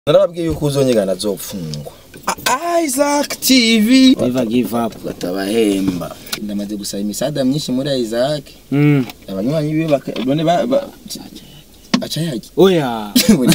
narababwiye yuko uzonyegana azopfungwa Isaac TV Never give up. batabahemba ndamaze gusaba imisada myinshi muri Isaac Mm. abanywanyi biwe baka- none ba ba- aca yaki Oya.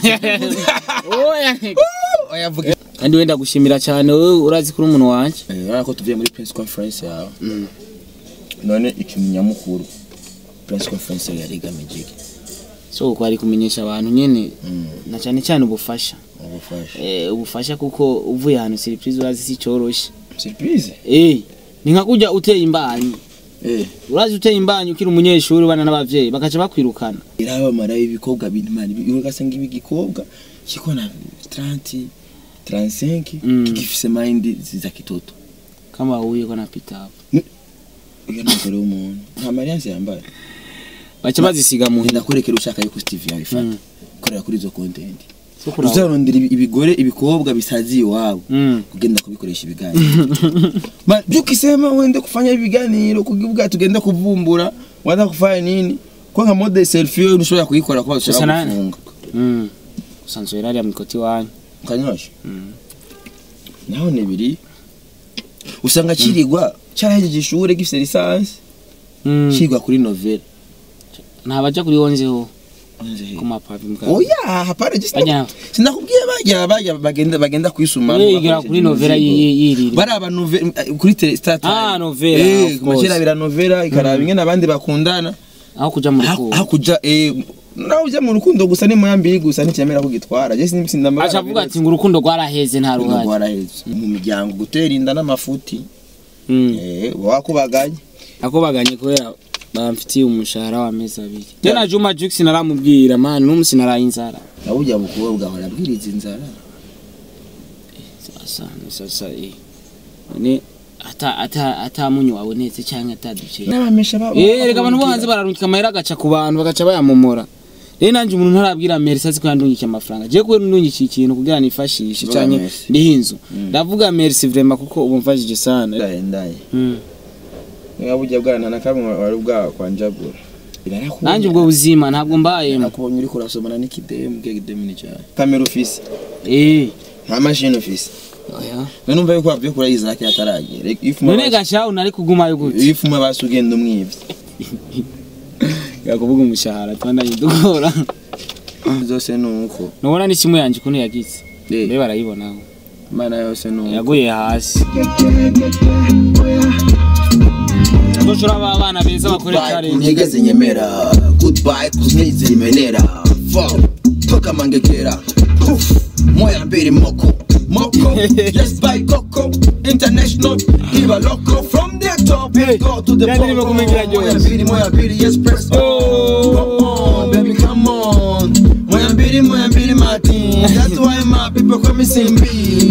Oya. oyavuga Kandi wenda gushimira cyane wowe urazi kuri umuntu wanje. eh urabona ko tuvuye muri press conference yawe Mm. none ikintu nyamukuru press conference yawe yari igamije iki So uko ari kumenyesha abantu nyene Mm, na cyane cyane ubufasha. ubufasha Eh ubufasha kuko uvuye ahantu surprise urazi si cyoroshe. surprise Eh ni nka kujya uteye imbanyi. eh Urazi uteye imbanyi ukiri umunyeshuri bana n'abavyeyi bakaca bakwirukana. irabamara ibikobwa binimana ugasanga ibi gikobwa kiko na 30 35 Mm. kigifise mind za kitoto Kama huye ko na pitapo. uyo n'umugore w'umuntu nta mariance yambaye Baca bazisiga mu ngenda kurekera ushaka yuko Steve yabifata Mm. korera kuri izo content So kuraba. uzarondera ibi- ibigore ibikobwa bisaziye iwabo Mm. kugenda kubikoresha ibiganiro Ma- byukisema wende kufanya ibiganiro kugivuga tugenda kuvumbura wanda kufanya nini kwa nka mode selfie wewe ushobora kuyikora kwa Gusa ushaka nani? kufunga Mm. Usanzwe rari ya mikoti wanyu. kanyosha Mm. naho ni biri usanga kirigwa cyarahejeje ishure gifise lisansi Mm. kigwa kuri novela Ntabaja kuri wonzeho ku mapavi muka. oya hapana je Bajya sinakubwiye bajya bajya bagenda bagenda kwisuma yigira kuri novela yirira. bari aba novela kuri tele star time Ah, novela, eh of course. kumashira bira novela ikaraba ingene abandi bakundana Aho kuja mu Ha- rukundo. hakuja eh nawe ujya mu rukundo gusa ni moya mbiri gusa nticyemera kugitwara je sinzi ndamara Acha avuga ati ngo urukundo rwaraheze nta ruhari. rwaraheze mu miryango gutera inda n'amafuti Mm. eh wakubaganye Ako baganye kubera bamfitiye umushahara w'amezi abiri. Je na Juma Jux naramubwira man n'umusi naraye inzara. nawe ujya mukobwa ahora abwiriza inzara Sasa ni sasa eh. Ni ata ata ata munyu wabonetse cyangwa ataduce. n'abamesha babo Eh reka abantu bo hanze bararungika amahera agaca ku bantu bagaca bayamomora. Rero nanje umuntu ntarabwira Merci azi ko yandungikiye amafaranga. Je kubera ndungikiye ikintu kugira nifashishe Vuga canke merci. ndihe inzu. Mm. Ndavuga Merci vraiment kuko ubu mfashije sana. ndaye ndaye Mm. niba bujya bwana na kamwe wari bwa kwanjagura Nanje ubwo buzima ntabwo mbayemo. nakubonye uri kurasomana n'ikidemu bwe kidemu ni cyane kamera ufise Eh. nta mashini ufise Oya. none umva yuko wabwiye kuri Isaac ataragera ifuma None gashaho nari kugumayo gute? ifuma basugenda umwivye Yakuvuga umushahara twandanye dukora. zose nuko Nubona ni kimwe yanje kuno yagize. Eh. Mbe barayibonaho. mana yose nuko Yaguye hasi. Ndoshora aba bana beza bakore Goodbye, challenge. kunyegeze nyemera goodbye kuzinyize imenera fuck toka mangekera Poof, moya mbere moko moko yes by coco international iba loco from the top Hey, go to the yani bottom nimekumengira moya Jones. mbili moya mbili yes press on Oh. come on baby come on moya mbili moya mbili martin that's why my people call me simbi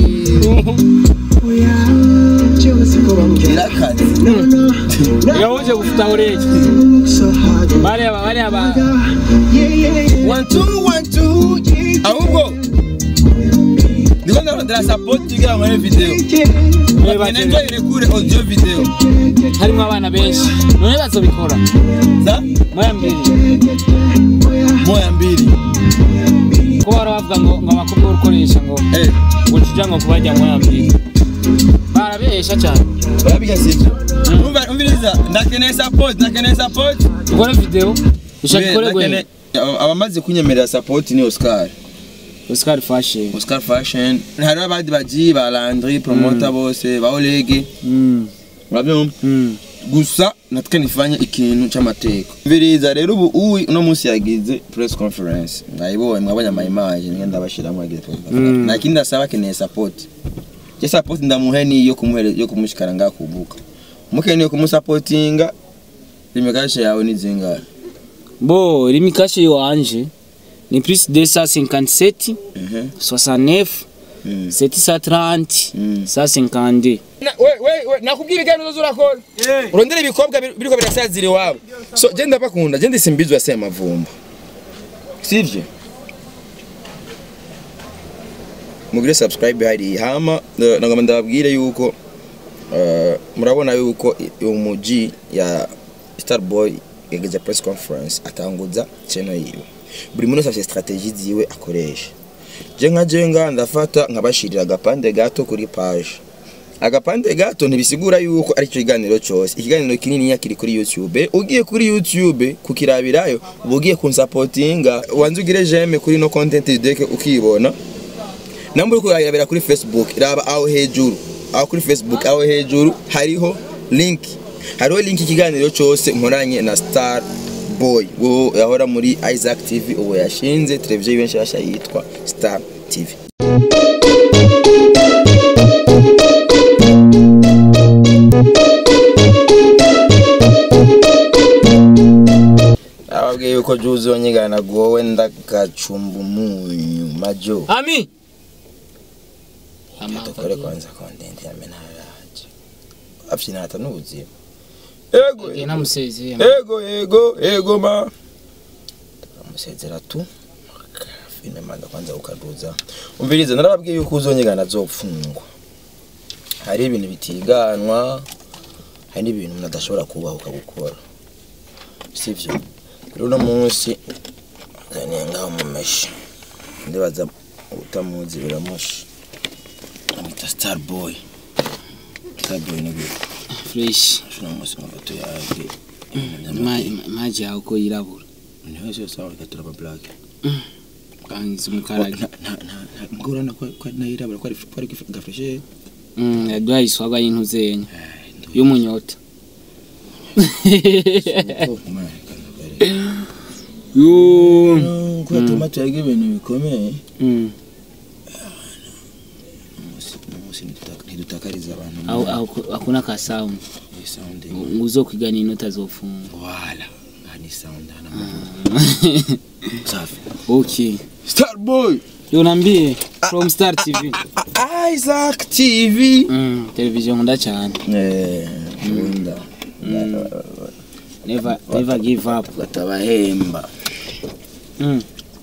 irakaze Yawoje gufuta ureje. Bale aba bale aba. one two one two ahubwo ndiko ndarondera support kugira ngo nkore video Reba Nenda irekure audio video harimo abana benshi. None bazobikora. za Moya mbiri. moya mbili Ko bara bavuga ngo ngo abakobwa urukoresha ngo eh ngo tujya ngo kubajya moya mbiri. Barabesha cyane. urabiga sivyo umva umviriza ndakeneye support ndakeneye support Dukore video. Ushaka ikore gwe. Ndakeneye- aba- abamaze kunyemerera support ni Oscar Oscar Fashion. Oscar Fashion hari abandi baji ba Landry promoter bose ba Olege Mm. urabyumva Mm. gusa natwe nifanya ikintu cy'amateka mviriza rero ubu uwi uno munsi yagize press conference ngayibonye mwabonye ama image ngenda ndabashiramo yagize press conference Mm. nta kindi asaba akeneye support je support ndamuhe ni yo kumuhere yo kumushikara ngakubuka mukeneye kumusupportinga imikashe yawe ni zingahe Bo, limikashe iwanje ni plus 257 Mhm. 69 Mm. 730 Mm. 152 nakubwira ibiganiro zose urakora urondera ibikobwa bir- biriko birasazira iwabo so je ndabakunda je ndisimbizwa se amavumba sivyo mugire subscribe hari hama eh, nagomba ndababwire yuko eh, murabona yuko i- umuji ya Starboy yageze press conference atanguza channel yiwe buri muntu wese afite strategie ziwe akoresha je nka je nga ndafata nkabashirira agapande gato kuri page agapande gato ntibisigura yuko ari cyo kiganiro cyose ikiganiro kinini kiri kuri youtube ugiye kuri youtube kukirabirayo uba ugiye kunsapotinga wanze ugire jeme kuri no content deke ukibona namba uri kurabira kuri facebook raba aho hejuru aho kuri facebook aho hejuru hariho link hariho link ikiganiro cyose nkoranye na star boy wo yahora muri isaac tv ubu yashinze televiziyo y'benshi yashya yitwa star tv ababwiye yuko juzi wanyigana gowe ndagacumba umunyu majo ami dukore kwanza content ya menaraje afite hata n'ubuzima ego Ege namusezeye ego ego ego ma amusezera tu filime manda kwanza ukaduza umvirize narababwiye yuko uzonyigana azopfungwa hari ibintu bitiganwa hari n'ibintu umuntu adashobora kubahuka gukora sivyo rero uno munsi nzaniye ngaho mu meshi ndibaza utamuzi biramushi amwita star boy star boy ni gute fresh uno munsi mu foto yawe Ma- ma- maji yawe ko yirabura ni wese yose aho reka turaba black kangiza umukarage mugorana ko ko nayirabura ko ari ko ari gafreshe Mm, yaduhaye iswagwa y'intuzenya y'umunyota Yo. ko tomato yaga ibintu bikomeye Mm. umunsi umunsi ntidutakariza abantu Au au hakuna ka sound. ni sound Uzokwigana inota zofunga. wala ni sound ana safi Okay. star boy Yo nambie from Star TV. Isaac TV Mm, television nkunda cyane. eh nkunda Never never give up. batabahemba Mm.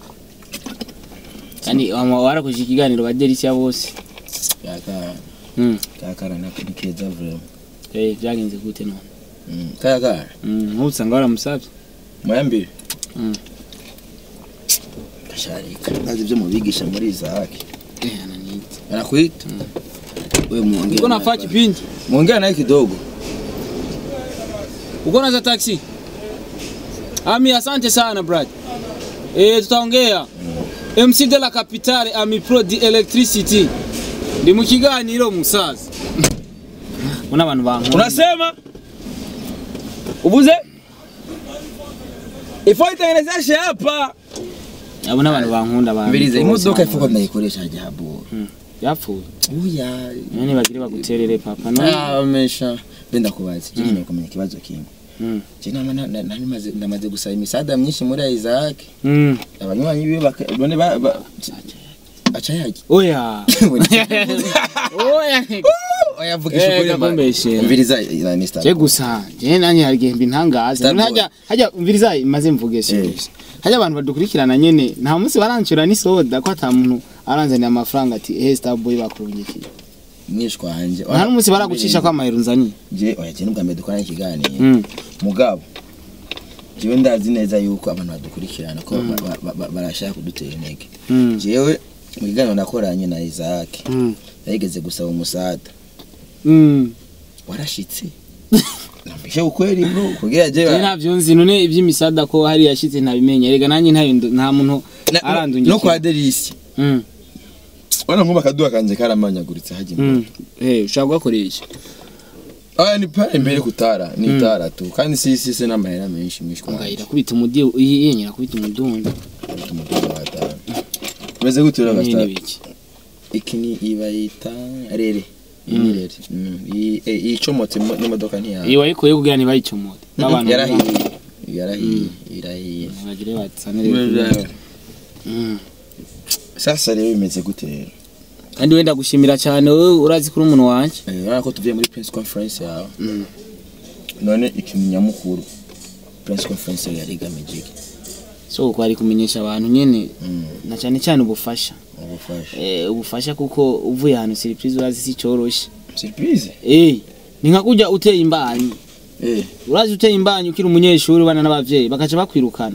Kandi wama warakoze ikiganiro baderisia bose. kaka Mm. kaka na nikeza vrema Eh byagenze gute none? Mm, kaka Mm, nkusanga waramusabye. mwembi Mm. gasharika nazi ibyo mubigisha muri Isaac Eh ananiita. anakuita wewe muongee Uko naye nafaa kwanza. kipindi? muongee naye kidogo Uko na za taxi? Ami, asante sana brad. Eh, tutaongea. MC de la Capitale Ami Pro di Electricity. Ndi mu kiganiro musaza. Una abantu bankunda. unasema ubuze ifo itengenezeshe hapa Abo n'abantu bankunda abantu. mbirize imodoka ifuko ndayikoresha jabo yapfuye. uya None bagire baguterere papa no. amesha benda kubaza je nyine kumenya ikibazo kimwe Mm. je nama nari maze ndamaze gusaba imisada myinshi muri Isaac Mm. abanywanyi biwe baka- none ba ba- aca yaki Oya. Oya. oyavugisha Eh, ukuri mba- gakumbeshe. umviriza na Mr. Je gusa je nanye harigenda intangaza Starboy. hajya hajya umviriza maze mvuge si Eh. gusa hajya abantu badukurikirana nyene nta munsi barancura ni soda ko ata muntu aranzaniye amafaranga ati eh Starboy bakurungikiye mwishwa wanje nta n'umunsi baragucisha ko amahero nzaniye je oya je n'ubwa mbere dukorana ikiganiro Mm. mugabo jewe ndazi neza yuko abantu badukurikirana ko ba- ba- ba- ba- barashaka kudutera intege Mm. jewe mu kiganiro nakoranye na Isaac Mm. yarigeze gusaba umusada Mm. warashitse nambishe ukweli bro kugira je Je navyo nzi none ivy'imisada ko hari yashitse ntabimenye erega nanye ntayo ndo- nta muntu Na- arandungikiye no kwa Delisi Mm. wana nkuba kaduha kanje karamanyaguritse haje Mm. Eh ushaka gukoresha aya ni pale mbere kutara ni tara tu kandi si si se n'amahera menshi mwishwa ngahira kubita umudi yenyera kubita umudundo umugabo wa tara meze gute rero nyine basta biki iki ni ibayita rere iyi ni rere Mm, iyi eh, iyi icomotse mo- n'imodoka ntiyawe iyo wayikuye kugira ntibayicomote abantu yarahiye yarahiye irahiye bagire batsanire Mm. sasa rero bimeze gute rero kandi wenda gushimira cyane wowe urazi kuri umuntu wanje Eh, urabona ko tuvuye muri press conference yawe Mm. none ikintu nyamukuru press conference yawe yari igamije iki so uko ari kumenyesha abantu nyene Mm, na cyane cyane ubufasha ubufasha eh ubufasha kuko uvuye ahantu surprise urazi si cyoroshe surprise eh ni nka kujya uteye imbanyi eh urazi uteye imbanyi ukiri umunyeshuri ubana n'abavyeyi bakaca bakwirukana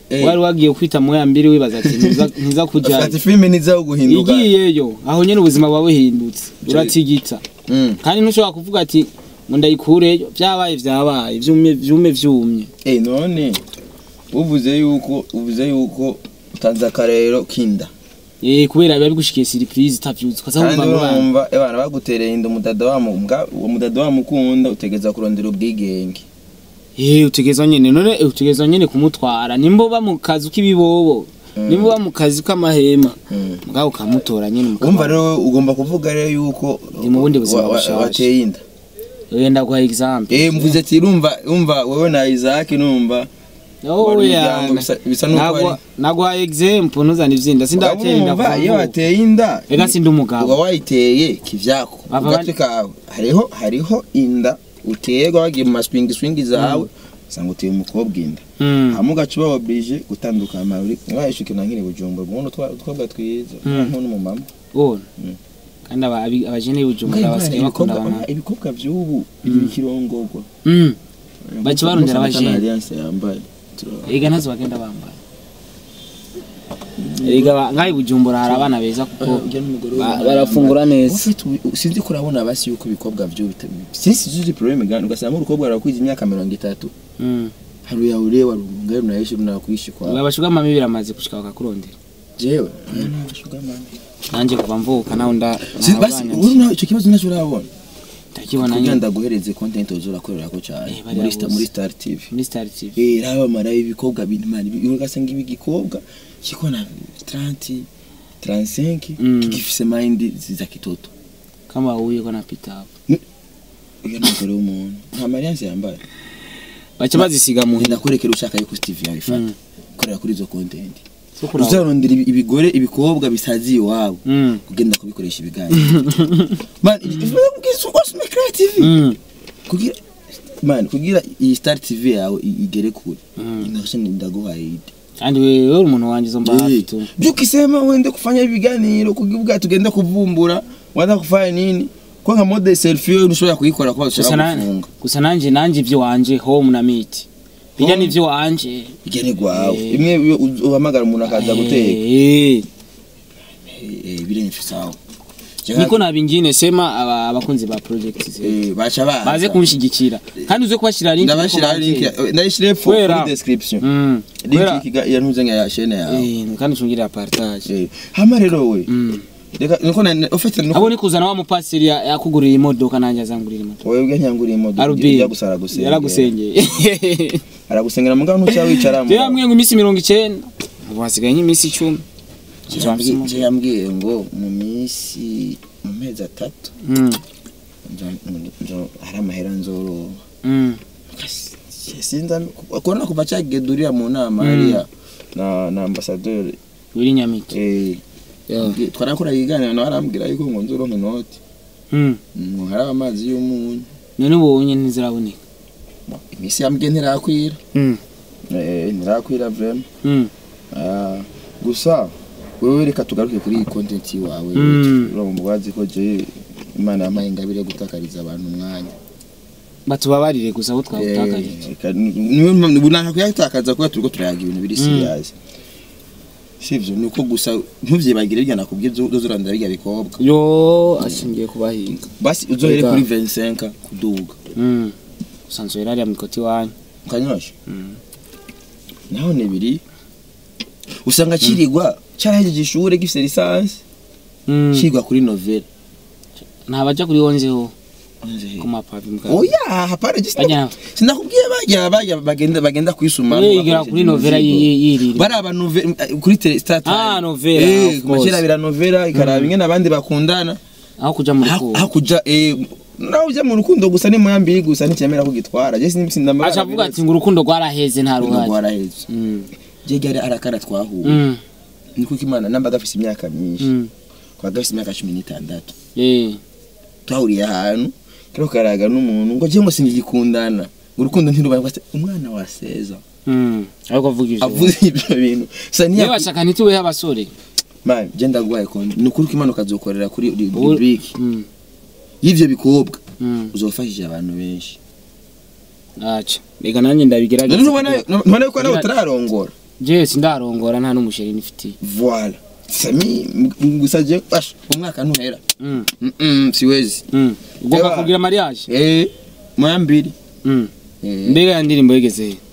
Eh. wari wagiye kwita mu ya mbiri wibaza ati ntiza- ntiza kujyayo ati filime nizaho guhinduka igiyeyo aho nyine ubuzima buba buhindutse uratigita Mm. kandi ntushobora kuvuga ati ngo ndayikureyo byabaye byabaye vyumye vyume vyumye Eh none uvuze yuko uvuze yuko utanze akarero kinda eh kubera biba bigushikiye surprise utavyuzi ukaza kandi wumva ngo bana urumva abana bagutereye inda umudada wa mbwa uwo mudada wa mukunda utegeza kurondera ubwigenge eh utegeza nyene none eh, utegeza nyene kumutwara nimba uba mu kazi k'ibibobo nimba uba mu kazi k'amahema Mm. mugabo ukamutora nyene mukaba- urumva rero ugomba kuvuga rero yuko Ndi mu bundi buzima wa- wa- bushaje. wateye inda wenda guha example eh mvuze ati urumva urumva wowe na Isaac numva wari oya umuryango bisa- bisa nuko nagwa ari- nagwa example ntuzane ivyinda sindatera inda urumva iyo kuvuga wateye inda ega sindi umugabo uba wayiteye kivyako Bava ugatwe kawe hariho hariho inda uterwa wagiye mu maswingi swingi zawe usanga uteye umukobwa inda Mm. hama ugaca uba oblige gutandukana uri mwayishuke na nkiri bujumbura ubundi utwabwa twiza Mm. nk'uno mumama Bona. Mm. kandi aba- abi- abajene b'ubujumbura basigaye bakunda abantu ibikobwa by'ubu bigira ikirongorwa Mm. Baca barondera Gusa abajene. na alliance yambaye ega ntazo bagenda bambaye ega ba- ngaho i bujumbura hari abana beza kuko ba- barafungura neza ufite ubu- sinzi ko urabona basi yuko ibikobwa by'ubu bita- sinzi zuzi probleme gani ugasanga urukobwa rarakwiza imyaka mirongo itatu Mm. hari uyaure warunga runayishe runakwishi kwa abashuga mami biramaze gushika bakakurondera jewe nanjye kuva mvuka naho nda Si- basi uri nawe icyo kibazo ntacyo urabona ndakibona kugira nyine ndaguhereze content uzurakorera ko cyane Eh, bariya muri Star- bose. muri Star TV muri star tv eh raba mara ibikobwa bintu mani ugasanga ibi gikobwa kiko na 30 35 Mm. kigifise mind za kitoto kama huye ko napita hapo uyo n'umugore w'umuntu nta mariance yambaye baca bazisiga mu ngenda kurekera ushaka yuko Steve yabifata Mm. korera kuri izo content zo kuraba uzarondera ibi- ibigore ibikobwa bisaziye iwabo Mm. kugenda kubikoresha ibiganiro man ubwiza wose muri creative Mm. kugira man kugira iyi Star TV yawe i- igere kure Mm. inasha ndaguhaye ide kandi wewe uri umuntu wanjye zo mbahafi tu byukisema wende kufanya ibiganiro kugivuga tugenda kuvumbura wanda kufanya nini kwa nka mode selfie yo ntushobora kuyikora kwa gusa ushaka na- gufunga gusa nanje nanje ibyo wanje home na meet bijya n'ibyo wanje igene gwawe Eh. imwe iyo uz- uhamagara umuntu akaza guteka Eh, eh birenze sawa niko nabingine sema aba- abakunzi ba project ze eh bacha baza baze kunshigikira kandi uze kubashira link ndabashira link ya- ndayishire fo Kubera- muri description mm link kubera- ikiga- ya ntuze nka ya chaîne yawe eh kandi ucungire partage Eh, hama rero we mm reka niko na ufite nuko abo ni kuzana wa mupasiri ya- yakuguriye imodoka nanjye azangurira imodoka wewe nyanguriye imodoka Arubi ujya gusara gusengera yaragusengeye aragusengera mugabo ntucya wicaramo rero hamwe ngo iminsi mirongo icyenda ubu hasigaye nk'iminsi icumi je yambwiye ngo mu minsi mu mezi atatu Mm, nzo- nzo- hari amahera nzoroha mm. sinza kubona kuva cyagedurira mu nama hariya na na ambassadeur wiri nyamike eh Yeah. twarakora iganira nawe arambwira yuko ngo nzoronka inoti Mm. ngo hari amazi y'umunyu none ubonye ntiziraboneka imisi yambwiye ntirakwira Mm, eh ntirakwira vraiment mm. Ah, gusa wewe reka tugaruke kuri iyi content wawe Mm. urumva wazi ko je imana yampaye ingabire yo gutakariza abantu umwanya batubabarire gusa abo twawutakaje bunaka kuyatakaza kuba turiko turayaga ibintu biri serious sivyo nuko gusa ntuvyibagire irya nakubwiye uzorandira birya bikobwa yo ashingiye kubahiga basi uzohere Ega. kuri 25 kuduga Mm. usanzwe rero hariya mikoti wanyu ukanyosha Mm. naho ni biri usanga kirigwa carahejeje ishure gifise lisansi Mm. kigwa kuri novela ntabaja kuri wonzeho ku mapavi mugabo oya hapana just bajya sinakubwiye bajya bajya bagenda bagenda kwisuma yigira kuri novela yirira bari aba novela kuri tele star Ah, novela, eh of course. makira bira novela ikaraba ingene abandi bakundana aho kuja mu Ha- rukundo hakuja eh nawe ujya mu rukundo gusa ni moya mbiri gusa nticyemera kugitwara je sinzi ndamara aca avuga ati ngo urukundo rwaraheze nta ruhari rwaraheze Mm, je gari arakara twahuye mm, niko kimana namba gafise imyaka myinshi mm. kwa gafise imyaka 16 Eh, twahuriye ahantu kero karaga n'umuntu ngo je ngo singikundana urukundo ntirubaye umwana wa seza mm. ariko avuga ivyo avuze ibyo bintu sa niyo niya bashaka ntitubeho abasore man je ndagwaye konti ni ukuri ko imana ukazokorera kuri Ubu- rubrique Mm, y'ivyo bikobwa mm. uzofashije abantu benshi aca reka nanjye ndabigerageza none ntubona kugira- ntubona ko nawe kugira- utararongora je sindarongora nta n'umusheri nifitiye voila sami m- gusa je basha umwaka ntuhera Mm, Mm, mm, siwezi mm. ugomba Ewa. kugira mariage eh moya mbili Mm. eh mbega ya ndirimbo yigeze he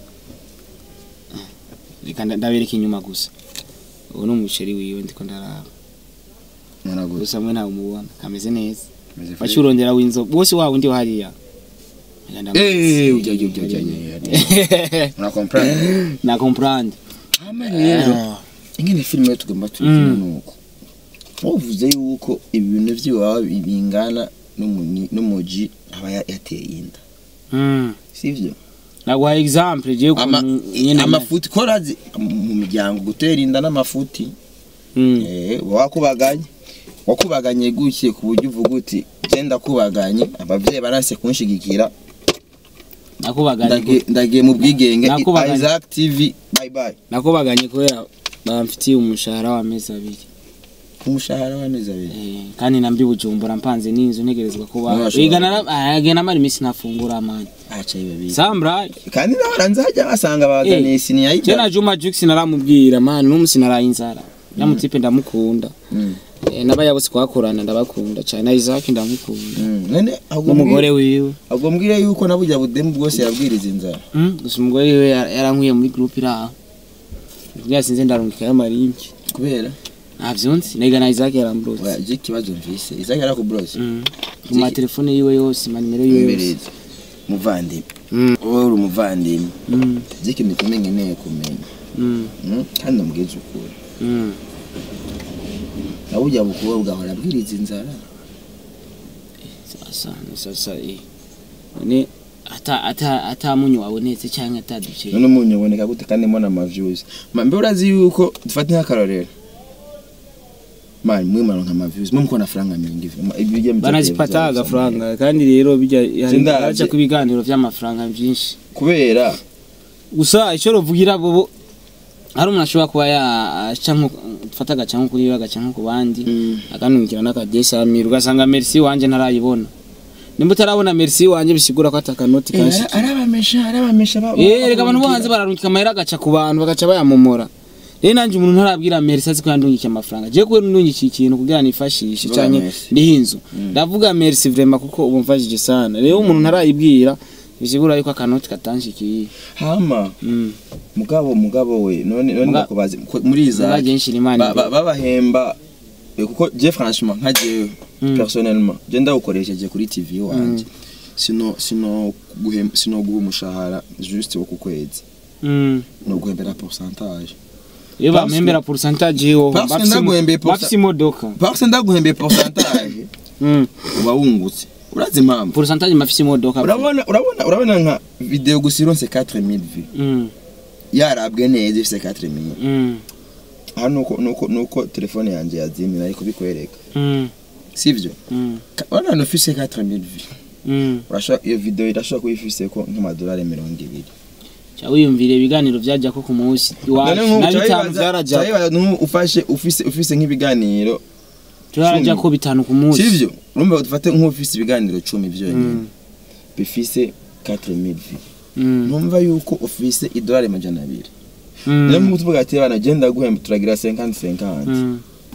reka nda- ndabereka inyuma gusa ubu ni umusheri wiwe ndiko ndaraba muraguze gusa mwe ntawe umubona kameze neza waciye urondera w'inzo bose wawe ndi hariya Reka ndamu- eh ujya ujya ujya ujya una comprendre na comprendre ama rero ingene filime yo tugomba tuyikina nuko wavuze yuko ibintu by'iwawe bingana n'umuni- n'umuji aba ya- yateye inda Mm. sivyo naguha example je ama ukuntu nyene amafuti korazi mu miryango gutera inda n'amafuti Mm. eh wakubaganye wakubaganye guke ku buryo uvuga uti genda kubaganye abavyeyi barase kunshigikira nakubaganye Ndage- ndagiye mu bwigenge Nakubaganye. Isaac TV bye bye nakubaganye kubera bamfitiye umushahara w'amezi abiri umushahara w'amezi abiri Eh, kandi nambi bujumbura mpanze n'inzu ntegerezwa kuba Ntibashobora. igana agena mari imisi nafungura amani acaye babiri sambra kandi nawe aranzajya basanga bazaniye sini je yayida na Juma Jux naramubwira mani n'umusi naraye inzara namutipe ndamukunda Eh, n'abaya bose twakorana ndabakunda cyane na Isaac ndamukunda none ahubwo n'umugore wiwe ahubwo mbwire yuko na burya budemu bwose yabwiriza inzara Mm, gusa umugore wiwe yar- yarankuye muri groupe iraho yasinze ndarungika y'amarinki kubera ntavyonzi nega na Isaac yarambrose oya je ikibazo mvise Isaac yarakubrose Mm. mu matelefone yiwe yose manimero yiwe yose imbereza muvandimwe Mm, wowe uri umuvandimwe mm, je ikintu kimwe nkeneye kumenya mm, Mm, kandi ndamubwiza ukuri mm. na burya bukubwa bwahora abwiriza inzara sasa ni sasa eh none ata ata ata munyu wabonetse cyangwa ata duce none umunyu uboneka gute kandi mbona amaviews ma mbe urazi yuko dufate nk'akarorero mani mwe maronka amaviews mwe mukona faranga mingi Ma- ibijya mu banazipata bya- agafaranga kandi rero bijya Sindazi. haja ku biganiro by'amafaranga byinshi kubera gusa icyo ruvugira bo hari umuntu ashobora kuba yaca nko dufata agaca nko kuri we agaca nko ku bandi akanungikira n'akadesamira ugasanga merci wanje ntarayibona nimba utarabona merci wanje bisigura ko atakanoti kanshi arabamesha arabamesha ba- Eh, reka abantu bo hanze bararungika amahera agaca ku bantu bagaca bayamomora rero nanjye umuntu ntarabwira merci azi ko yandungikiye amafaranga je kuba ndungikiye ikintu kugira nifashishe Vuga canke merci. ndihe inzu ndavuga merci vraiment kuko ubu mfashije sana rero umuntu ntarayibwira bisigura yuko akanoti katanshikiye hama Mm. mugabo mugabo we none none Muga- ndakubaze ko- muri Muga Isaac je nshira imana ba- imbere. ba- babahemba eh, kuko je franchement nka jewe Mm. personnellement je ndawukoresheje kuri TV wanje sino sino guhem sino guha umushahara juste wo ku kwezi Mm. no guhembera pourcentage iyo Parce- bampembera pourcentage yo parce que ndaguhembeye pourcent- bafise imodoka parce ndaguhembeye pourcentage Mm. uba wungutse urazi impamvu pourcentage mafise imodoka urabona urabona urabona nka video gusa ironse 4000 vues Mm. yarabwe neza ifise 4000 Mm. aha nuko nuko nuko telefone yanje yazimye ariko bikwereka Mm. sivyo Mm. Ka- urabona ufise 4000 vues Mm. urashobora iyo video irashobora kuba ifise ko nk'amadolari mirongo ibiri Ca wiyumvire ibiganiro byajya ko ku munsi iwacu None nk'ubu na ca bitanu wibaza- byarajya ca wibaza nk'ubu ufashe ufise ufise nk'ibiganiro byarajya ko bitanu ku munsi sivyo urumva dufate nk'ufise ibiganiro cumi vyonyine Mm. bifise 4000 vues Mm. numva yuko ufise idolari majana abiri Mm. niyo mpamvu tuvuga ati bana genda guhemba turagira 50 50 Mm.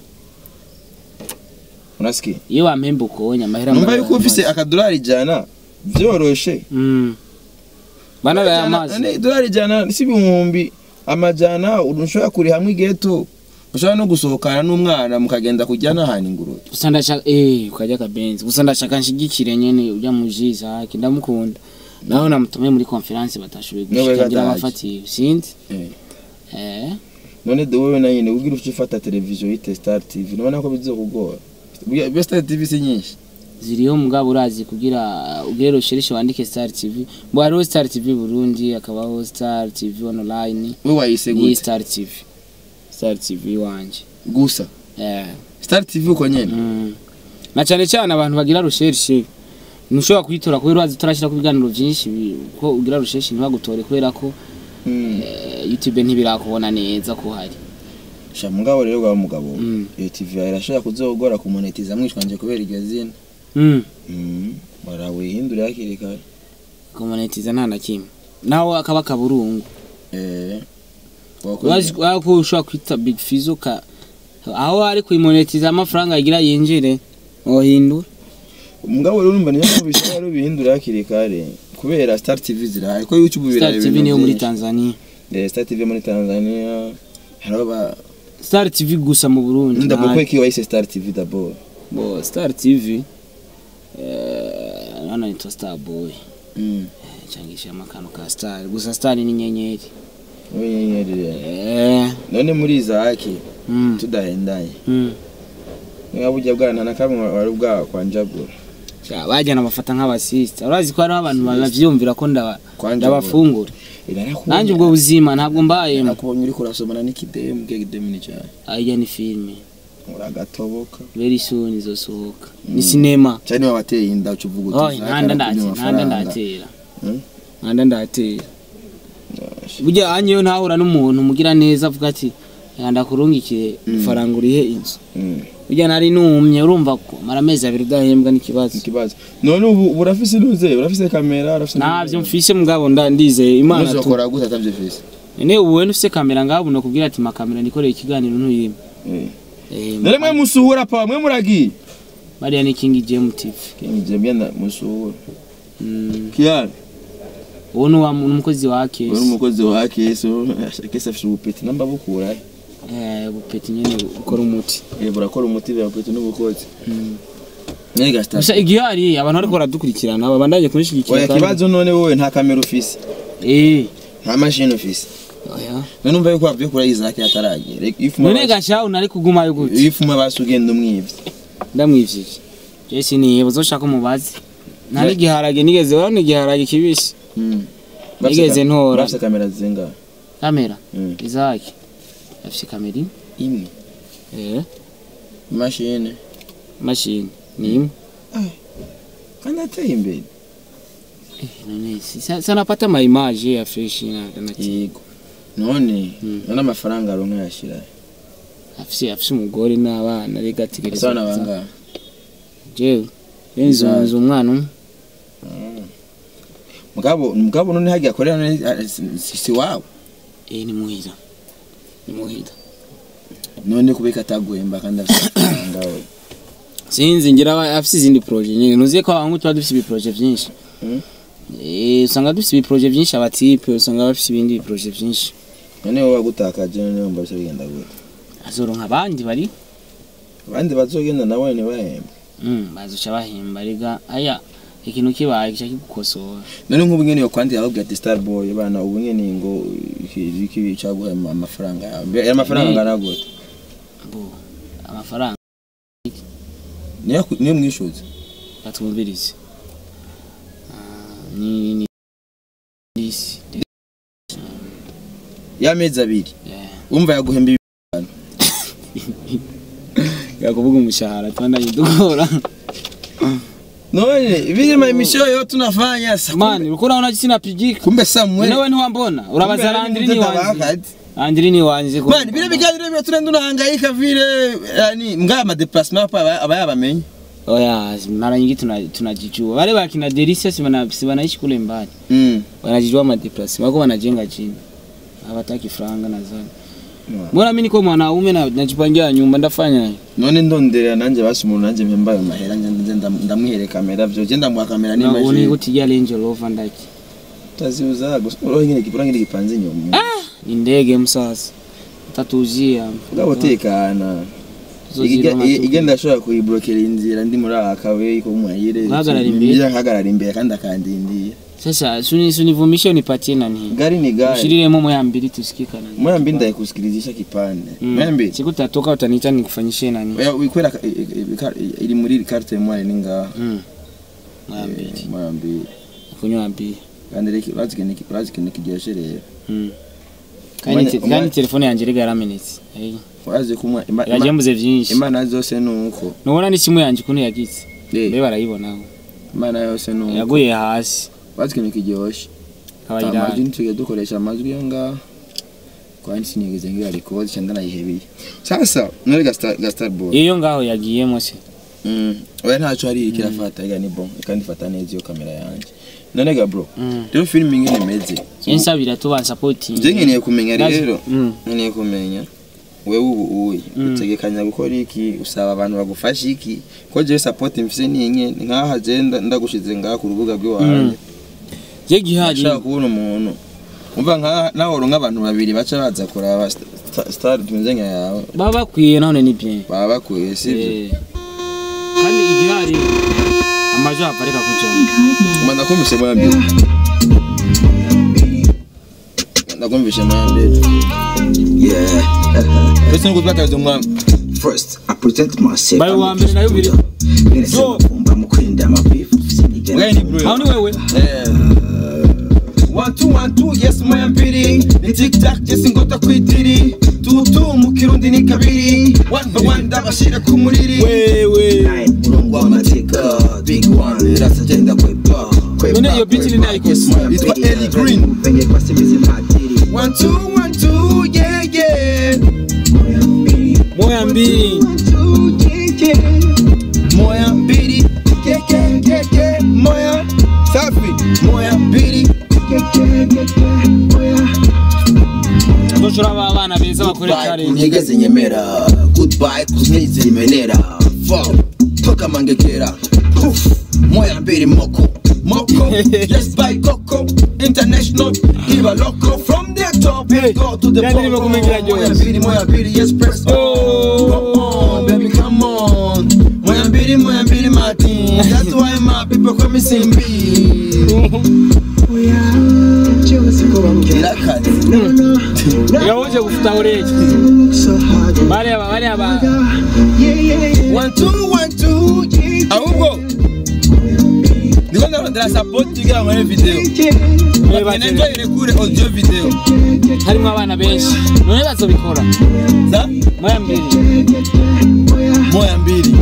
unasikiye iyo wampemba ukonye amahera numva mba- yuko ufise akadolari ijana vyoroshe Mm. bana baya amazi None idolari ijana si ibihumbi amajana ushobora kuri hamwe igeto ushobora no gusohokana n'umwana mukagenda kujya n'ahantu ingurube gusa ndashaka eh ukajya akabenzi gusa ndashaka nshigikire nyene ujya mu jiza haki ndamukunda naho namutumiye muri conference batashoboye Niwe gushika ngira gadaje. abafatiye sinzi Eh. eh none de wowe na nyine ubwira ufite ufata televiziyo yite star tv nubona ko bizokugora Buriya- buriya star tv si nyinshi ziriho mugabo urazi kugira ugere rushereshe wandike Star TV ngo hariho Star TV Burundi akabaho Star TV online we wayise ni gute Star TV Star TV wanje gusa eh star tv uko nyene mm. na cyane cyane abantu bagira rushereshe ntushobora kuyitora kubera urazi turashyira ku biganiro byinshi bi- ko ugira rushereshe ntibagutore kubera ko Mm. eh, YouTube ntibirakubona neza ko hari sha mugabo rero bwa mugabo Mm. iyo tv yawe irashobora kuzogora kumonetiza mwishwanje kubera iryo zina mm. Mm. barawihindura hakiri kare kumonetiza nta na kimwe naho akaba kaburungu eh urazi ko ushobora kwita big fizo ka aho ari kuyimonetiza amafaranga agira yinjire wohindura umugabo rero urumva niyo mpamvu bishobora rero bihindura hakiri kare kubera star tv zirahari ko youtube star birahari tv niyo muri byinshi. tanzania Eh, star tv muri tanzania hariho ba star tv gusa mu burundi ndabwo nta- ko iki wahise star tv d'abord bo star tv eh, hano nitwa star boy Mm. cyangishije akantu ka star gusa star ni inyenyeri Wowe nyenyeri rero. eh none muri izaki mm, tudahendanye mm. niba burya bwana na kamwe wari bwakwanjagura Sha, bajyana bafata nk'abasista urazi ko hariho abantu bavyumvira ko ndaba- Kwanjagura. ndabafungura Narakubonye- nanjye ubwo buzima ntabwo mbayemo nakubonye uriko urasomana n'ikidemu ke kidemu ni cyane ajya ni filime uragatoboka very soon izosohoka ni sinema cyane niba wateye inda uca uvuga oh uti ntanda ndatera ntanda ndatera Hmm? ntanda ndatera burya anyeyo ntahura n'umuntu mugira neza avuga ati ndakurungikire ifaranga urihe inzu burya nari numye urumva ko mara amezi abiri udahembwa n'ikibazo ikibazo none ubu ubu urafise inuze urafise kamera urafise ntabyo mfise mugabo nda ndizeye imana tu uzokora gute atavyifise none ubu we ufise kamera ngabo nokubwira ati makamera nikoreye ikiganiro ntuyime Eh. Eh, none mwe musuhura pa mwe muragiye bariya ni King James TV kinje byenda musuhura Mm, kiyani uwo ni wa mu- umukozi wa uri kesi umukozi wa keso kese afise ubupeti namba bukura Eh, bupeti nyene ukora umuti eh burakora umuti bya bupeti n'ubukozi Mm. none gasta gusa igihari abantu bariko baradukurikirana babandanye kunishigikira oya kandi- kibazo none wowe nta kamera ufise eh nta mashini ufise oya none umva yuko wavye kuri Isaac yataragera ifuma none gashaho nari kugumayo gute ifuma basugenda umwivye ndamwivye je siniheba uzoshaka umubazi nta n'igiharage nigeze urabona igiharage kibisi Nigeze ntora. bafise kamera zinga kamera Mm. izaki afise kamera imwe imwe eh mashini mashini ni imwe kandi ateye imbere Eh, none si- sa- sanapata maimaje ya fresh na na yego none Mm. none amafaranga aronka yashira afise afise umugore n'abana rega ategereza asana banga jewe benzo Bizarre. nzi umwana umwe mugabo mugabo none hagiye akorera none ah, si- si si wawe eh ni muhira ni muhira none kubeka ataguhemba kandi afise amafaranga we sinzi ngira aba- afise izindi projet nyine ntuziye ko abantu tuba dufise ibiproje vyinshi Mm. eh usanga dufise ibiproje vyinshi abatipe usanga bafise ibindi biproje vyinshi none wowe wagutakaje none wumva bisa bigenda gute azoronka abandi bari abandi bazogenda nabo ntibahembe mm bazoca bahemba rega aya ikintu kibaye kica kigukosora none nk'ubu nyene yokwandika akabwira ati star boy bana ubu nyene ngo iki iki caguhema amafaranga yawe Mbe- aya mafaranga Ni- angana gute bo amafaranga niyo ku- niyo mwishuza batwumvirize Ah, ni ni disi y'amezi abiri yeah. umva yaguhemba ibi- yakuvuga umushahara twandanye dukora none birima imisho yo tunafanya sa mani uko unaona jinsi napigika kumbe Samuel wewe ntiwambona urabaza Landry ni wanje wanje Landry ni wanje ko Mani bile biganiro byo turenda unahangaika vile yani mga ama déplacement hapa aba- aba yabamenye oya mara nyingi tuna tunajijua wale wakina Delisia si wana si wanaishi kule mbali mm wanajijua madeplasi wako wanajenga chini hawataki franga nadhani Yeah. mbona mimi niko mwanaume na najipangia nyumba ndafanya none ndondera nanje basi umuntu nanje mpemba ayo mahera nje nje ndam- ndamuhere kamera vyo je ndamuha kamera na uni n'imashini kutigia Range Rover ndaki taziuza gusa uroho nyine kipura ngire gipanze inyuma ni ndege msasa tatujia ngabo tekana igenda ashobora kuyiblokera inzira ndi muri aka kawe ko mwayire Uhagarara imbere? Njya nkahagarara imbere kandi akandindiye sasa suni sunivumishe unipatie nani gari ni gari ushiriremo moya mbili tusikikana moya mbili ndayikusikilizisha kipande moya mbili siku tatoka utaniita nikufanyishe nani Oya, wikwera ka- i- i- i- iri muri carte moya ni ngaha Mm. moya mbili Eh, moya mbili kunywa mbili kandi reki urazi ikintu ki- urazi ikintu kiryoshe rero Mm. kandi Umwanya- te- umwanya- kandi telefone yanjye rega yaramenetse Hey. urazi kumwa ima- ima- yajembuze vyinshi imana zose nuko nubona ni simu yanjye ukuntu yagize Eh, mbe barayibonaho imana yose nuko yaguye hasi urazi ikintu kiryoshe amajwi kabayirani ntitujya dukoresha amajwi yo ngaha kwandi sinigeze ngira record cyangwa nayihebeye sasa nore gastar gastar boy iyo ngaho yagiyemo se Mm. oya ntacyo hari kirafata ega ni bon kandi ifata neza iyo kamera yanjye none ga bro Mm. rero filime ingene imeze ensabira tuba supporting je nkeneye kumenya Naje- rero Mm. nkeneye kumenya wewe ubu uyi Mm. utegekanya gukora iki usaba abantu bagufasha iki ko jewe support mfise ninye ni nkaha je nda- ndagushize ngaha ku rubuga rw'iwanjye je gihari ashaka kubona umuntu umva nkaha nawe uronka abantu babiri baca baza kuraba sta- star tumeze nka yawe baba bakwiye none ni bien baba bakwiye sivyo Eh. kandi igihari amajo apareka kujamo Manda kumvishe moya mbili. Ndakumvishe moya mbili. Yeah. Pese nuko twakaze umwami. First, I presented myself. Bari uwa mbere nayo biri. Yo. Mba mukunda amabifu sinigera. Wewe ni bro. aho ni wewe Eh. One two one two yes moya mbili. Ni tic tac yes ngota kwitiri. Tutu mu kirundi ni kabiri. One by one ndabashira ku muriri. wewe Nine, murongo w'amateka. Big one, rasagenda kwepa. Kwepa, None iyo beat ni kwepa. nayikoze. Yes, moya Yitwa mbili. Ellie Green. Venye kwa simizi matiri. One two one two yeah yeah. moya mbili Moya mbili. Yeah yeah yeah yeah. Moya safi. Moya mbili. ndoshora aba bana beza bakore challenge kunyegeze nyemera goodbye kuznize imenera fuck toka mangekera Poof. moya mbili moko moko yes by coco international iba loco from the top Hey, go to the yani bottom nimekumengira moya Jones. mbili moya mbili yes press on Oh. come on baby come on moya mbili moya mbili martin that's why my people call me simbi kirakaze yawoje gufuta oreje bari aba bari aba One two one two ahubwo ndiko ndarondera support kugira ngo nkore video bate- ngenzo irekure audio video harimo abana benshi none bazobikora za moya mbili moya mbili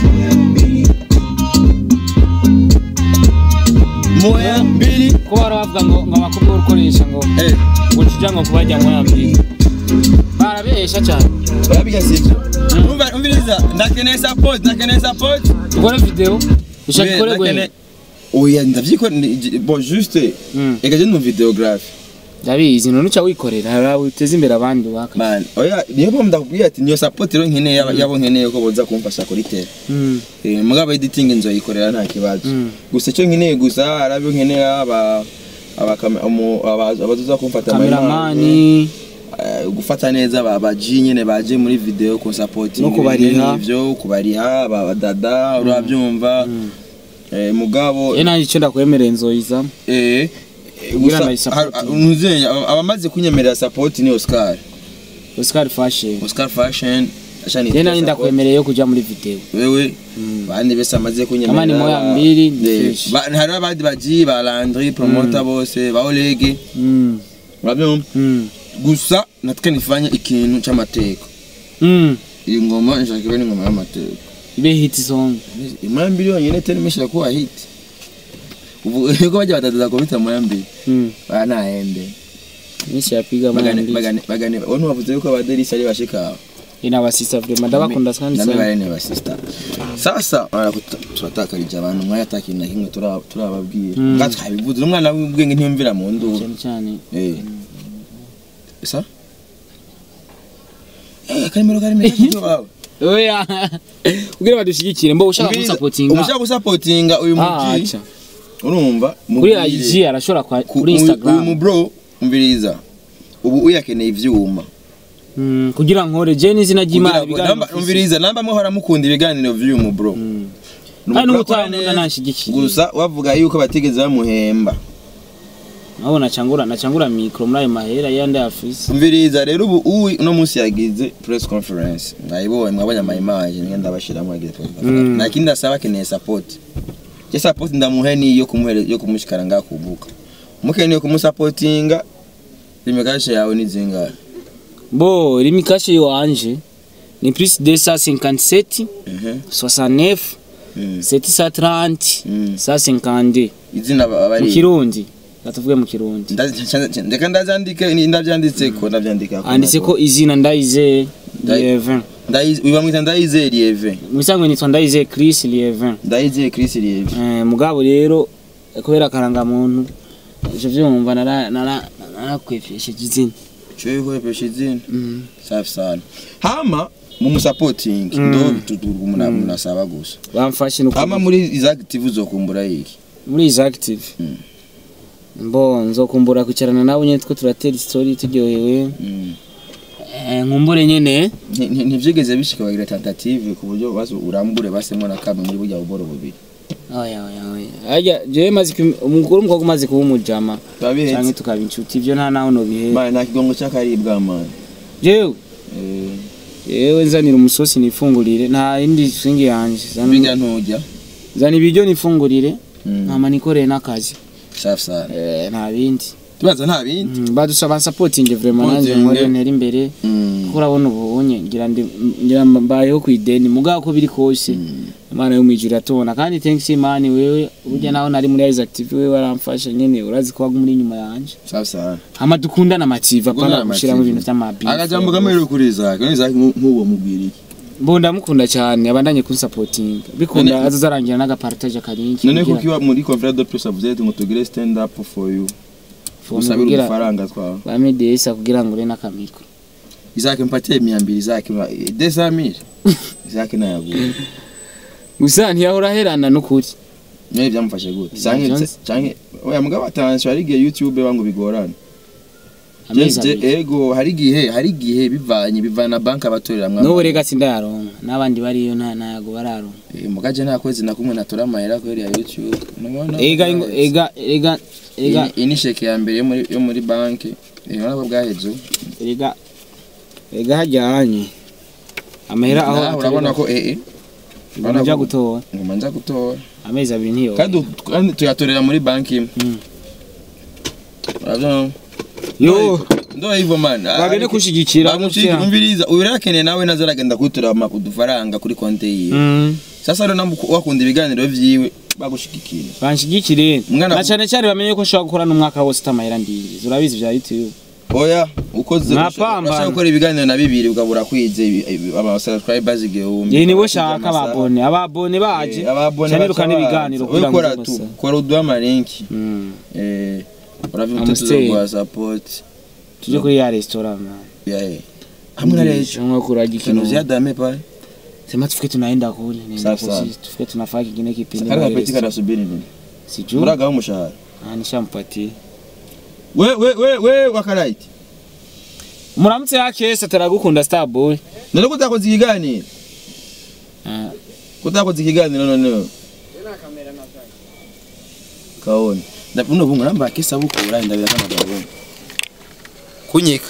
moya mbili ko bara bavuga ngo ngo abakobwa urukoresha ngo eh ngo tuja ngo kubajya moya mbili barabesha cyane babiga sivyo umva umviriza ndakeneye support ndakeneye support dukore video ushaka ikore gwe oya ndavyiko ni- bon juste Mm. ega je ni videographe ndabizi none uca wikorera hara uteze imbere abandi waka man oya niyo mpamvu ndakubwira ati niyo support rero nkeneye yaba- yabo nkeneye ko boza kumfasha kuri tele Mm. Eh, mugabo editing nzoyikorera nta kibazo Mm. gusa icyo nkeneye gusa hari abo nkeneye aba abakame- umu- aba- abazoza kumfata kameramani eh, gufata neza aba baji nyene baje muri video ku support No kubariha. ivyo kubariha aba badada urabyumva eh, mugabo ye nanjye icyo ndakwemereye nzoyizamo eh eh, Ngira gusa ndayisupport. har- ntuzenya aba- abamaze kunyemerera support ni Oscar Oscar fashion Oscar fashion ashani ye nanjye ndakwemereye yo kuja muri video wewe bandi bese amaze kunyemerera Kama ni moya mbili, ni Eh, fresh. ba- hari abandi baji ba Landry promoter bose ba Olege Mm. urabyumva Mm. gusa natwe nifanye ikintu cy'amateka Mm. iyi ngoma nshaka ibe ni ingoma y'amateka ibe hit song imaya mbili yonyine tena imeshira kuwa hit ubu yuko bajya batatuza kubita moya mbili Mm. baya nahembe nyinshi yapiga moya bagane mbili bagane bagane wowe ntiwavuze yuko abaderisi ari bashika ina basisa vrema ndabakunda kandi nami sana bari ni basista sasa barakuta turatakarije abantu mwaya atakintu na kimwe tura- turababwira Mm. nga twabivuze umwana w'ubwenge ntiyumvira mu nduru cyane cyane eh sa eh karimero karimero kiki wawe oya kugira badushyigikire mbo ushaka Umviriza, gusapotinga umushaka gusapotinga uyu Ah, muji acha. urumva kuri mubwire. IG arashobora kwa- Ku- kuri uyu- uyu Instagram mu bro umviriza ubu uyakeneye ivyuma Mm, kugira nkore je n'izina ry'Imana Kugira ngo- ibiganiro namba- mfise. umviriza namba muhora mukunda ibiganiro vy'uyu mu bro Mm. Ni kandi umupro n'ubutaha akora nkunda neza. nanshigikiye gusa wavuga yuko batigeze bamuhemba nabo nacangura nacangura mikro muri ayo mahera yandi afise umviriza rero ubu uwi uno munsi yagize press conference mwayibonye mwabonye ama image ngenda bashiramo yagize press conference Mm. nta kindi asaba akeneye support je support ndamuhe ni yo kumuhere yo kumushikara ngakubuka mukeneye kumusapotinga limekashe yawe ni zingahe bo limikashe wanje ni plus 257 Mhm. 69 Mm. 730 Mm. 152 izina ba- mu abari kirundi gatuvuge mu kirundi ndeka ndavyandike ni- ndavyanditseko ndavyandika anditse ko izina ndayize Ndayi- Lievin Ndayize uyu bamwita Ndayizeye Lieve mwisanzwe nitwa Ndayizeye Chris Lievin Ndayizeye Chris Lieve Eh, mugabo rero kubera akarangamuntu ivyo vyumva nara- nara- narakwepesheje izina Cyo kwepesha izina Mm. safi sana hama mumusapotingi Mm. ndo tuturwa umuntu umuntu asaba gusa bamfashe no hama muri izi active uzokumbura iki muri izi active Mm. mbo nzokumbura kwicarana nabo nyene two turatera story turyohewe Mm. Eh, nkumbure nyene Nti- nti- ntivyigeze bishika bagira tentative ku buryo basi urambure basemo na kamwe muri burya buboro bubiri oya oya oya harya jewe maze kum- umukuru umukobwa umaze kuba umujama canke babihetse tukaba inshuti ivyo nta naho nobihera mane nta kigongo cy'akaribwa mane jewe Eh, jewe nzanira umusosi nifungurire nta yindi swingi yanje Zana- biga ntujya zana ibiryo nifungurire Mm. nkama nikoreye n'akazi safi sana Eh, nta bindi tubaza nta bindi Mm, badusaba supporting vraiment nanje Supporting. nkore ntera imbere Mm. kuko urabona ubunye ngira ndi ngira mbayeho ku ideni mugabo ko biri kose imana yo mwijuru iratubona kandi thanks imana wewe burya naho nari muri Eyes Active wewe waramfasha nyene urazi ko waguma uri inyuma yanje safi sana hama dukundana amativa Dukundana pana gushiramo amativa. ibintu vy'amabi akajambo kamwe kuri Isaac none Isaac nk'uwo mubwira iki mbo ndamukunda cyane abandanye kunsapotinga bikunda None- azazarangira n'agapartage karinki none kuko iwa muri conférence de presse avuze ati ngo tugire stand up for you usabire kugira udufaranga twawe bamedesa kugira ngo ure n'akamiko Isaac mpatie mia mbili Isaac ma- deux cent mille Isaac nayaguye gusa ntiyahora aherana n'ukuri none byamufashe gute canke Jones. canke oya mugabo atanje hari igihe YouTube bangu bigorana amezi Je- je- abiri ego hari igihe hari igihe bivanye bivana banki abatoreramwe n'ubu rega sindayaronka n'abandi bariyo nta ntago bararonka Eh, mugaje nta kwezi na kumwe natora amahera kubera ya YouTube Nubona ega ko ingo- bwaheze. ega ega ega Iyi- iyi ni sheke ya mbere yo muri yo muri banki eh urabona ko bwaheze ubu. ega ega hajyanye amahera aho Nawe urabona ko eh eh urabona nja ko- gutora ngoma nza gutora amezi abiri ntiyo kandi u- kandi tuyatorera muri banki imwe Mm. urabona yo ndo hivyo man bagende kushigikira bamushika umviriza uyu rero akeneye nawe nazo aragenda kutura udufaranga kuri konti yiwe Mm. sasa rero namu wakunda ibiganiro vyiwe bagushigikira banshigikire Umwana- na cyane cyane bamenye ko nshobora gukora n'umwaka wose utamahera ndinjiza urabizi bya youtube oya ukoze Mwapambana. urashaka gukora ibiganiro na bibiri ukabura kwize ibi- ibi- aba subscribers igihumbi ye nibo abakwize shaka amasaha. ababone ababone baje Eh, ababone cyane rukana baca ibiganiro baza. kugira ngo Wowe kora uze tu gusa. kora uduha amalinki Mm. eh uravuga Amstel. tuzoguha support tuje kuri ya restaurant man yeah hamwe na leo Ndio kuraji kino kino ziada pale sema tufike tunaenda kule nenda Safi sana. kusi tufike tunafanya kingine kipindi Kaka na kapeti restaurant. kanasubiri nini sijui muraga umushahara Ah, nishampatie we we we we wakaraiti muramutse yakese ataragukunda star boy none kutakoze ikiganiro Ah, kutakoze ikiganiro none kaone ndabuno bungu namba kisa bukura ndabira kama gabungu kunyika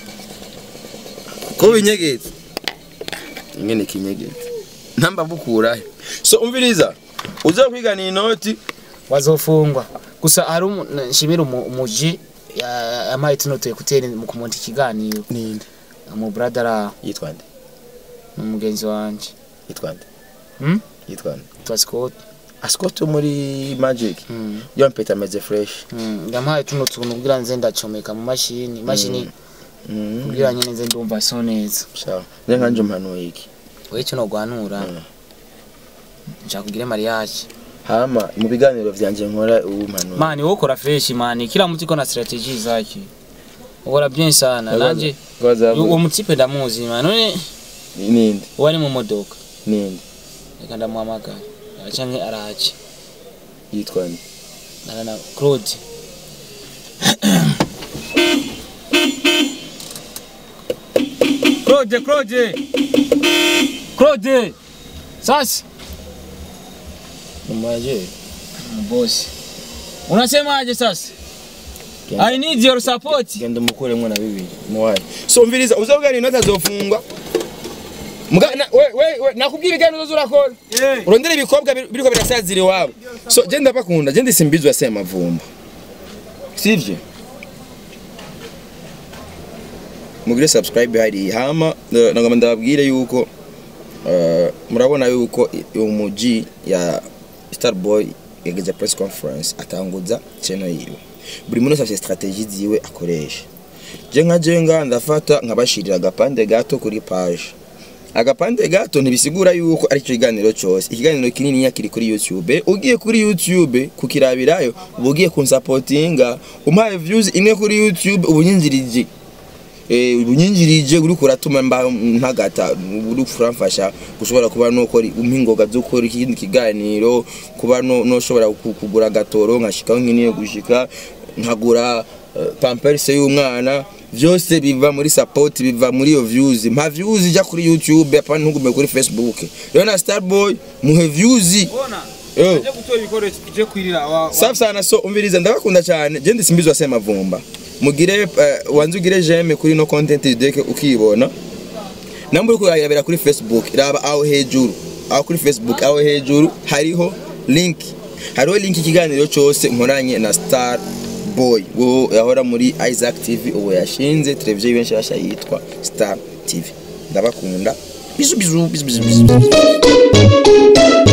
ko binyegetse ingene kinyegetse namba bukura so umviriza uza kwigana inoti wazofungwa gusa hari umu- na- nshimira umu- umuji ya- yampaye tuno tu ekuteri mu kumonta ikiganiro ninde mu brother ara yitwa nde ni umugenzi wanje yitwa nde Hmm? yitwa nde twa Scott asikoto muri magic Mm, yo mpeta ameze fresh mm. yampaye tuno tuntu kugira nze ndacomeka mu mashini imashini mm. kugira nyine nze ndumva so neza sawa nze nkanje mpanuye iki wewe cyo nogwanura Mm. nshaka kugire mariage hama mu biganiro vyanje nkora ubu mpanuye mani wowe ukora fresh mani kila mtu iko na strategy zake ukora bien sana nanje Baza- uwo mutipe ndamuzi mani none ninde uwo ari mu modoka ninde reka ndamuhamagara canke araje yitwa nde narana claude claude claude claude sasa umaje bosi unasemaje sasa i need your support genda umukuremwo na bibiri muwaye so mviriza uzobwira inoti azofungwa Mga- na- we- we- we, nakubwira ibiganiro uzoza urakora Eh. urondera ibikobwa bir- biriko birasazira iwabo so je ndabakunda je ndisimbizwa semavumba sivyo mugire subscribe hari hama eh, nagomba ndababwire yuko eh, murabona yuko i- umuji ya starboy yageze press conference atanguza channel yiwe buri muntu wese afite strategie ziwe akoresha je nka je nga ndafata nkabashirira agapande gato kuri page agapande gato ntibisigura yuko ari cyo kiganiro cyose ikiganiro kinini kiri kuri youtube ugiye kuri youtube kukirabirayo uba ugiye kunsapotinga umpaye views imwe kuri youtube ubu nyinjirije eh ubunyinjirije uri kuratuma mba ntagata uri kuramfasha gushobora kuba no kora impingoga zo gukora ikindi kiganiro kuba no no shobora ku- kugura gatoro nkashikaho nkiniye gushika nkagura eh, pampers y'umwana vyose biva muri support biva muri iyo views mpa views ija kuri youtube apana ntugume kuri facebook rero na starboy muhe views Bona. Yo. Aje gutora ibikoresho tuje kwirira wa. wa- safi sana so umviriza ndabakunda cyane je ndisimbizwa sema vumba mugire uh, wanze ugire jeme kuri no content deke ukibona namba uri kurayirabira kuri facebook raba aho hejuru aho kuri facebook aho hejuru hariho link hariho link ikiganiro cyose nkoranye na star boy wo yahora muri isaac tv ubu yashinze televiziyo benshi basha yitwa star tv ndabakunda bizu bizu bizu bizu bizu